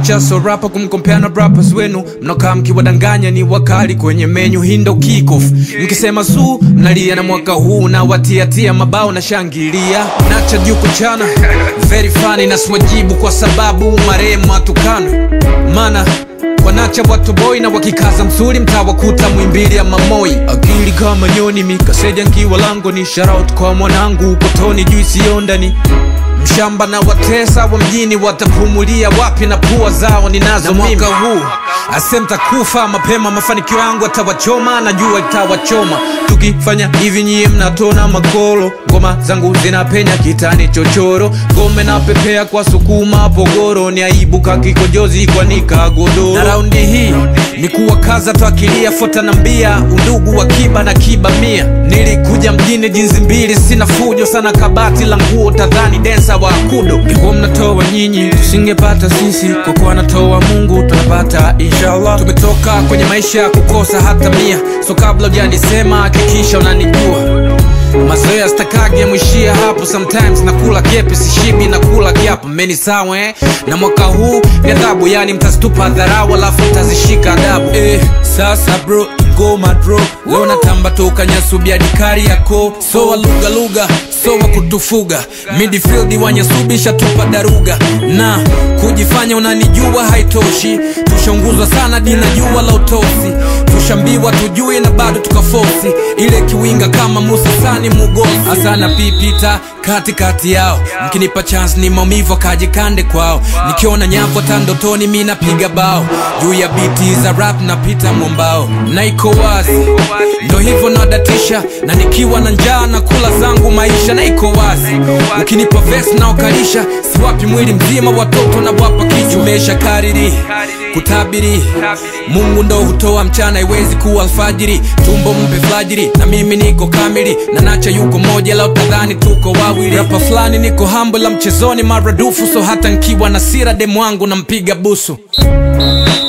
nacha so rapa kumkompea na rappers wenu mnakaa mkiwadanganya ni wakali kwenye menyu hindo kickoff mkisema su mnalia na mwaka huu na watiatia mabao na shangilia nacha juko chana very funny na siwajibu kwa sababu marehemu atukana mana wanacha watoboi na wakikaza msuri mtawakuta mwimbili ya mamoi akili kama nyoni mikaseja nkiwa lango ni sharaut kwa mwanangu ukotoni juu isiondani mshamba na watesa wa mjini watapumulia wapi na pua zao ninazo na mwaka huu asemtakufa mapema mafanikio yangu atawachoma najua itawachoma tukifanya hivi nyie mnatona makolo ngoma zangu zinapenya kitani chochoro ngome na pepea kwa sukuma pogoro ni aibu kakikojozi kwanika godoro na raundi hii ni kuwakaza twakilia fota na mbia undugu wa kiba na kiba mia nilikuja mjini jinsi mbili sina fujo sana kabati la nguo tadhani densa wa kudo ngekuwa mnatoa nyinyi tusingepata sisi kwa kuwa anatoa mungu tunapata inshallah tumetoka kwenye maisha ya kukosa hata mia so kabla ujanisema hakikisha unanijua mazoea stakage mwishia hapo sometimes nakula kepe sishibi nakula kiapo meni sawa eh? na mwaka huu ni adhabu yani mtazitupa dharau alafu mtazishika adabu eh, sasa bro ngoma dro leo natamba toka nyasubiadi kari yako sowa lugha lugha sowa kutufuga midfield wanyasubisha tupa daruga na kujifanya unanijua haitoshi tushaunguzwa sana dina jua la utosi tushambiwa tujui na bado tukafosi ile kiwinga kama musa sani mugosi asana pipita katikati yao mkinipa chance ni maumivu akajikande kwao nikiona nyavu tandotoni mi napiga bao juu ya biti za rap napita mwambao na iko wazi ndo hivyo nadatisha na nikiwa na njaa na kula zangu maisha na iko wazi ukinipa vesi naokalisha siwapi mwili mzima watoto na wapa kichwa umesha kariri kutabiri mungu ndo hutoa mchana iwezi kuwa alfajiri tumbo mpe flajiri na mimi niko kamili na nacha yuko moja la utadhani tuko wawili rapa fulani niko hambo la mchezoni maradufu so hata nkiwa na sira demu wangu nampiga busu